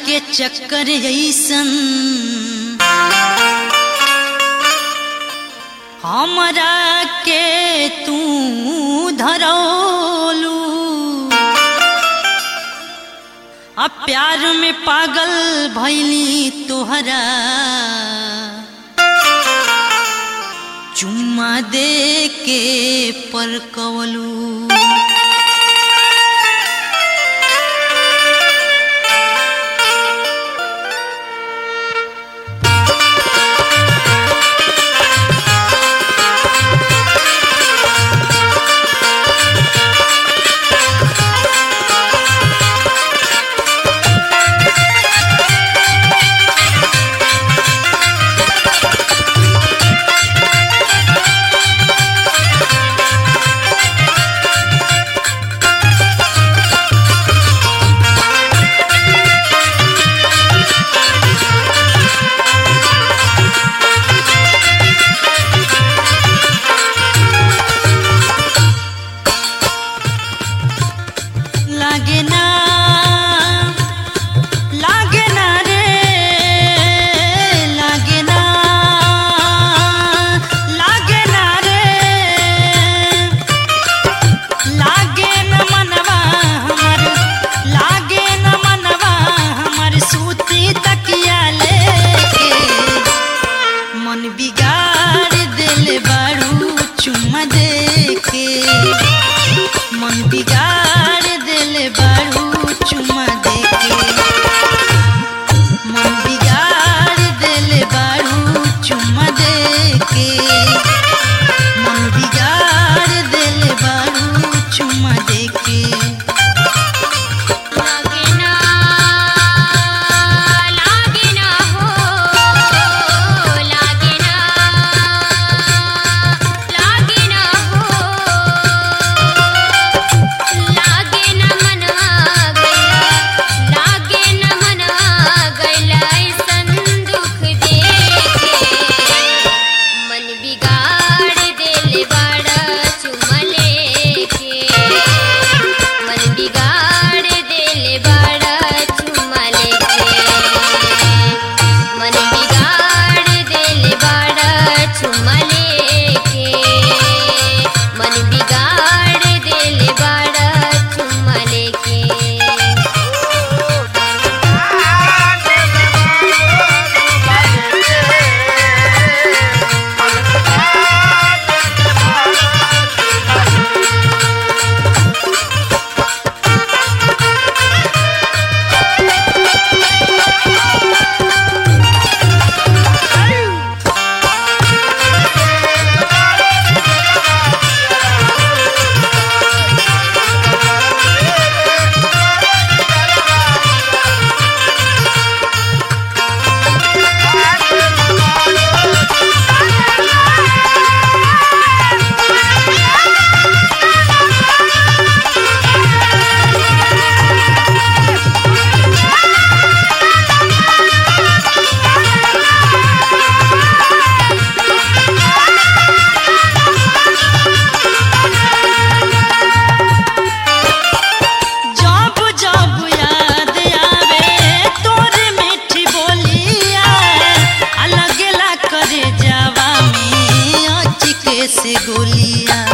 के चक्कर ऐसन हमरा के तू धरौलू आ प्यार में पागल भैली तोहरा चुम्मा दे के परकवलू लागे ना लागे ना रे लागे ना लागे ना रे लागे न मनवा हमर लागे न मनवा हमर सूती तकिया लेके मन बिगाड़ दिल बारू चुम्मा देके मन बिगाड़ दिल बारू चुम्मा देके मन बिगाड़ दिल बारू चुम्मा देके मन बिगाड़ दिल बारू चुम्मा देके लागे ना लागे ना हो लागे ना लागे ना हो लागे ना मनवा गइला लागे ना मनवा गइला ऐसन दुख देखे मन बिगाड़ देले बाड़ा चुमा लेके मन बिगाड़ देले बाड़ा चुमा लेके मन बिगाड़ देले बाड़ा चुमा लेके मन बिगाड़ देले बाड़ा चुमा लेके जब जब याद आवे तोर मीठी बोलिया अलग ला करे जावा में अचिके से गोलिया